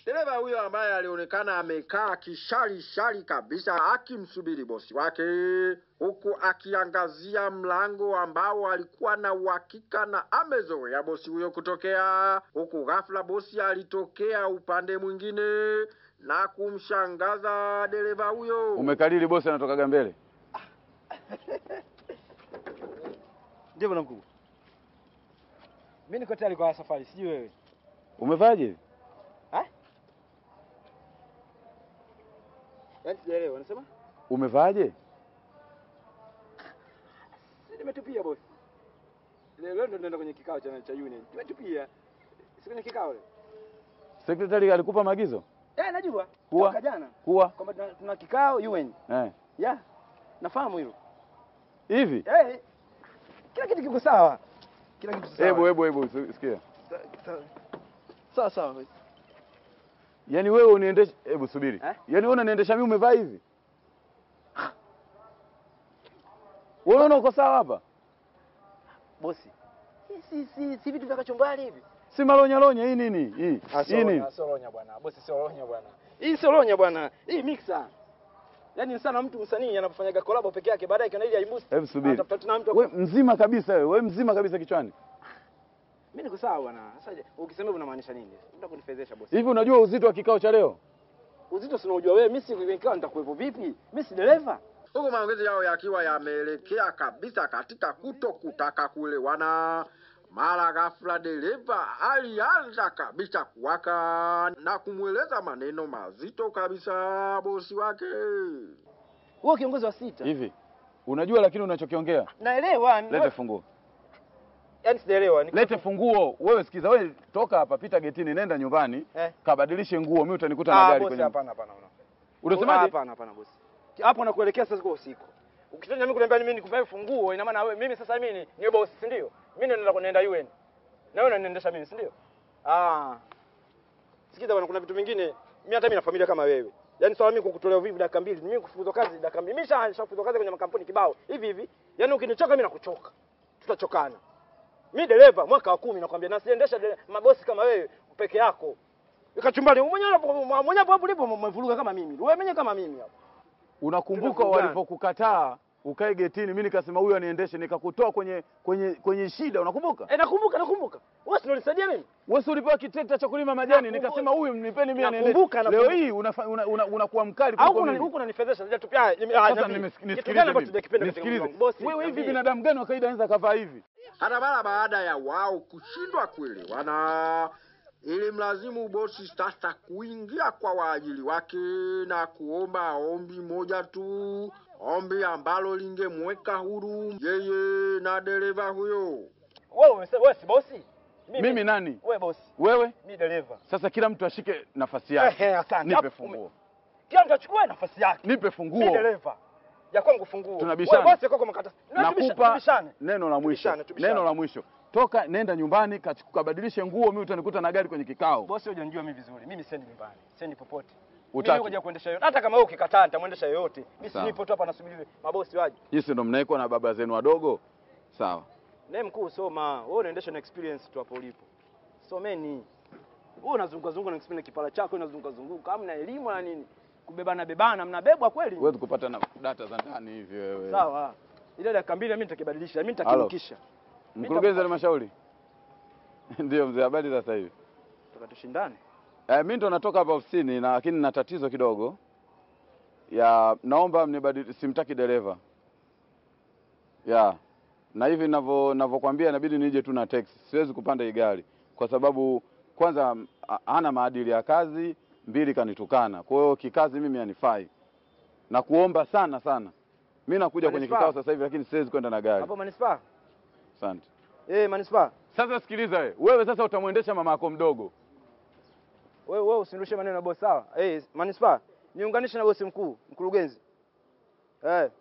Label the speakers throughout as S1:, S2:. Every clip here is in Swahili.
S1: Dereva huyo ambaye alionekana amekaa kishari shari kabisa akimsubiri bosi wake, huku akiangazia mlango ambao alikuwa na uhakika na amezoea bosi huyo kutokea, huku ghafla bosi alitokea upande mwingine na kumshangaza dereva huyo.
S2: Umekalili bosi anatokaga mbele.
S3: Ndio bwana mkubwa. Mimi niko tayari kwa safari, sijui wewe.
S2: Umevaje?
S3: Yaani sijaelewa, unasema?
S2: Umevaje?
S3: Si nimetupia bosi. Leo leo ndo naenda kwenye kikao cha cha union. Nimetupia. Si kwenye kikao leo.
S2: Sekretari alikupa maagizo?
S3: Eh, najua.
S2: Kuwa?
S3: Toka jana.
S2: Kuwa?
S3: Kwamba tuna, tuna kikao UN.
S2: Eh.
S3: Ya. Nafahamu hilo.
S2: Hivi?
S3: Eh. Kila kitu kiko sawa. Kila kitu sawa.
S2: Hebu hebu hebu si- sikia.
S3: Sawa. Sawa sawa. bosi.
S2: Yaani wewe uniendesha hebu subiri.
S3: Eh?
S2: Yaani wewe unaniendesha mimi umevaa hivi? Wewe unaona uko sawa hapa?
S3: Bosi. Hii si si si vitu vya kachumbari hivi.
S2: Si malonya lonya hii nini? Hii. Hii nini?
S3: Sio ronya bwana. Bosi sio ronya bwana. Hii sio ronya bwana. Hii mixer. Yaani sana mtu msanii anapofanyaga collab peke yake baadaye kana ile aimboost.
S2: Hebu subiri.
S3: Atafuta tena mtu.
S2: We mzima kabisa wewe, we mzima kabisa kichwani.
S3: Mimi niko sawa bwana. Sasa je, ukisema hivyo unamaanisha nini? Unataka kunifezesha bosi.
S2: Hivi unajua uzito wa kikao cha leo?
S3: Uzito si unaujua wewe, mimi si kikao nitakuwepo vipi? Mimi si dereva.
S1: huku maongezi yao yakiwa yameelekea kabisa katika kuto kutaka kuelewana. Mara ghafla dereva alianza kabisa kuwaka na kumweleza maneno mazito kabisa bosi wake.
S3: Wewe kiongozi wa sita.
S2: Hivi. Unajua lakini unachokiongea?
S3: Naelewa.
S2: Lete funguo.
S3: Yaani sijaelewa. Ni
S2: Lete funguo. Wewe sikiza, wewe toka hapa, pita getini, nenda nyumbani,
S3: Eh.
S2: kabadilishe nguo, mimi utanikuta na
S3: Ah,
S2: gari
S3: bosi
S2: kwenye.
S3: hapana hapana. hapana.
S2: Unasemaje?
S3: Hapana hapana bosi. Hapo nakuelekea sasa kwa usiku. Ukitaka mimi kuniambia mimi nikupe funguo, ina maana wewe mimi sasa mimi ni, ni bosi, si ndio? Mimi ndio naenda kunaenda UN. Na wewe unaniendesha mimi, si ndio? Ah. Sikiza bwana, kuna vitu vingine mimi hata mimi na familia kama wewe. Yaani swala mimi kukutolea uvivu dakika mbili, mimi kufukuzwa kazi dakika mbili. Mimi nisha- nishafukuzwa kazi kwenye makampuni kibao. Hivi hivi. Yaani ukinichoka mimi nakuchoka. Tutachokana. Mimi dereva mwaka wa kumi nakwambia na siendesha dere- mabosi kama wewe peke yako. Ikachumbani mwenyewe hapo mwenyewe hapo ulipo umevuruga kama mimi. Wewe mwenyewe kama mimi hapo.
S2: Unakumbuka
S3: Tunavurugana.
S2: walipokukataa ukae getini, mimi nikasema huyu aniendeshe, nikakutoa kwenye kwenye kwenye shida, unakumbuka?
S3: Eh, nakumbuka nakumbuka. Wewe si ulinisaidia mimi?
S2: Wewe si ulipewa kitrekta cha kulima majani,
S3: Nakumbuka.
S2: nikasema huyu mnipeni mimi
S3: Nakumbuka,
S2: aniendeshe. Leo
S3: nakumbuka.
S2: hii unafa- una- una- unakuwa mkali
S3: Au
S2: kuliko
S3: kuna
S2: mimi.
S3: huko unanifedhesha. Sasa tupia. Ah,
S2: Sasa
S3: niambie.
S2: nimes-
S3: Kitu gani
S2: nisikilize
S3: ambacho
S2: mimi.
S3: tujakipenda katika
S2: Nisikilize.
S3: mlango? Bosi.
S2: Wewe hivi
S3: niambie.
S2: binadamu gani wa kawaida anaweza kavaa hivi?
S1: Hata mara baada ya wao kushindwa kuelewana, ilimlazimu bosi sasa kuingia kwa waajili wake na kuomba ombi moja tu, ombi ambalo lingemweka huru yeye na dereva huyo.
S3: Wewe umesema wewe si bosi?
S2: Mimi nani?
S3: Wewe bosi.
S2: Wewe?
S3: Mimi dereva.
S2: Sasa kila mtu ashike nafasi
S3: Eh,
S2: yake.
S3: eh, asante.
S2: Nipe
S3: Hapo
S2: funguo.
S3: Kila mtu achukue nafasi yake.
S2: Nipe
S3: Mimi
S2: funguo.
S3: dereva. Ya kwangu funguo.
S2: Tunabishana.
S3: Wewe bosi kwako mkata.
S2: Nakupa
S3: Tubishane.
S2: neno la mwisho.
S3: Tubishane, tubishane.
S2: Neno la mwisho. Toka nenda nyumbani kachu- kabadilishe nguo, mimi utanikuta na gari kwenye kikao.
S3: Bosi hujanijua mimi vizuri. Mimi siendi nyumbani. Siendi popote.
S2: Utaki.
S3: Mimi kuja kuendesha yote. Hata kama wewe ukikataa nitamwendesha yoyote. Mimi
S2: Sawa.
S3: silipo tu hapa nasubiri mabosi waje.
S2: Jinsi ndo mnaekwa na baba zenu wadogo. Sawa.
S3: Naye mkuu soma. Wewe unaendesha na experience tu hapo ulipo. Someni. Wewe unazunguka zunguka na experience kipala chako unazunguka zunguka. Hamna elimu na nini? Kubebana bebana mnabebwa kweli?
S2: Huwezi kupata na data za ndani hivi wewe.
S3: Sawa. Ile dakika mbili mimi nitakibadilisha. Mimi
S2: Halo.
S3: nitakirukisha.
S2: Mkurugenzi wa halmashauri. Ndio mzee, habari sasa hivi.
S3: Tukatushindane.
S2: Eh, mimi ndo natoka hapa ofisini na lakini na tatizo kidogo. Ya naomba mnibadili simtaki dereva. Ya. Na hivi ninavyo ninavyokuambia inabidi nije tu na teksi. Siwezi kupanda hii gari kwa sababu kwanza m- ha- hana maadili ya kazi, mbili kanitukana. Kwa hiyo kikazi mimi hanifai. Na kuomba sana sana. Mimi nakuja kwenye
S3: Manispaa?
S2: kikao sasa hivi lakini siwezi kwenda na gari.
S3: Hapo manispaa?
S2: Asante.
S3: Eh, manispaa.
S2: Sasa sikiliza wewe. Wewe sasa utamwendesha mama yako mdogo.
S3: Wewe wewe usinirushe maneno na bosi sawa? Eh, manispaa. Niunganishe na bosi mkuu, mkurugenzi. Eh.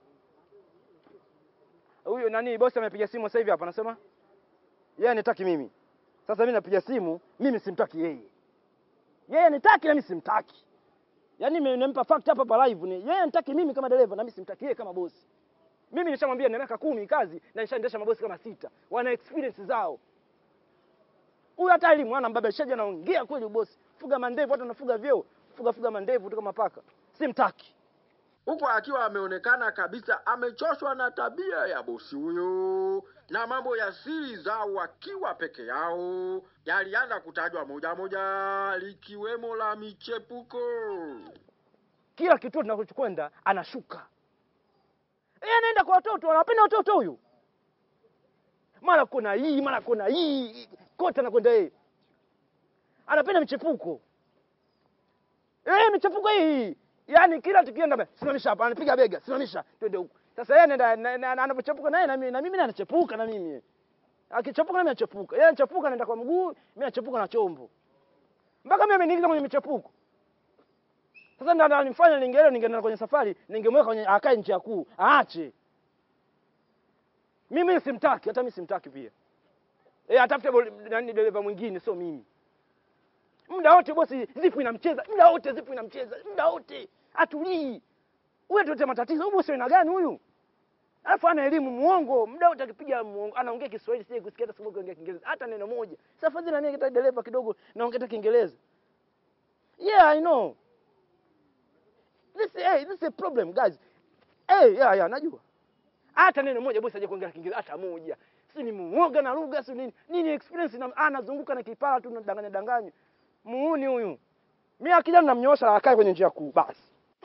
S3: Huyo nani bosi amepiga simu sasa hivi hapa anasema yeye anitaki mimi. Sasa mimi napiga simu, mimi simtaki yeye. Yeye anitaki na mimi simtaki. Yaani mimi nimempa fact hapa hapa live ni yeye anitaki mimi kama dereva na mimi simtaki yeye kama bosi. Mimi nishamwambia nina miaka kumi kazi na nishaendesha mabosi kama sita. Wana experience zao. Huyu hata elimu hana mbaba shaja anaongea kweli bosi. fuga mandevu watu wanafuga vyeo fuga fuga mandevu tu kama paka simtaki
S1: huku akiwa ameonekana kabisa amechoshwa na tabia ya bosi huyo na mambo ya siri zao wakiwa peke yao yalianza kutajwa moja moja likiwemo la michepuko
S3: kila kituo tunachokwenda anashuka yeye anaenda kwa watoto anapenda watoto huyu mara kuna hii mara kuna hii kote anakwenda yeye anapenda michepuko eh michepuko hii yaani kila tukienda ba- simamisha hapa anapiga bega simamisha twende huku sasa yeye anaenda na- na- na- anapochepuka naye na mimi na mimi naye anachepuka na mimi akichepuka na mimi nachepuka yeye anachepuka anaenda kwa mguu mimi nachepuka na chombo mpaka mimi ameniingiza kwenye michepuko sasa ndio ananifanya ningeelewa ningeenda kwenye safari ningemweka kwenye akae nchi ya kuu aache mimi simtaki hata mimi simtaki pia eh atafute bol- nani dereva mwingine sio mimi muda wote bosi zipu inamcheza muda wote zipu inamcheza muda wote atulii huyu tuete matatizo huyu bosi aina gani huyu alafu ana elimu muongo muda wote akipiga muongo anaongea Kiswahili sije kusikia hata siku kuongea Kiingereza hata neno moja sasa fadhili na mimi kita dereva kidogo naongea hata Kiingereza yeah i know this hey, this is a problem guys hey, yeah, yeah, najua hata neno moja bosi aje kuongea Kiingereza hata moja si ni muoga na lugha si nini nini experience na anazunguka na kipara tu nadanganya danganya muuni huyu mimi akija namnyoosha akae kwenye njia kuu basi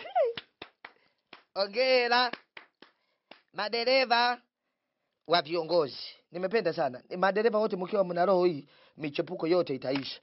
S4: Ongera madereva wa viongozi, nimependa sana madereva wote, mkiwa mna roho hii, michepuko yote itaisha.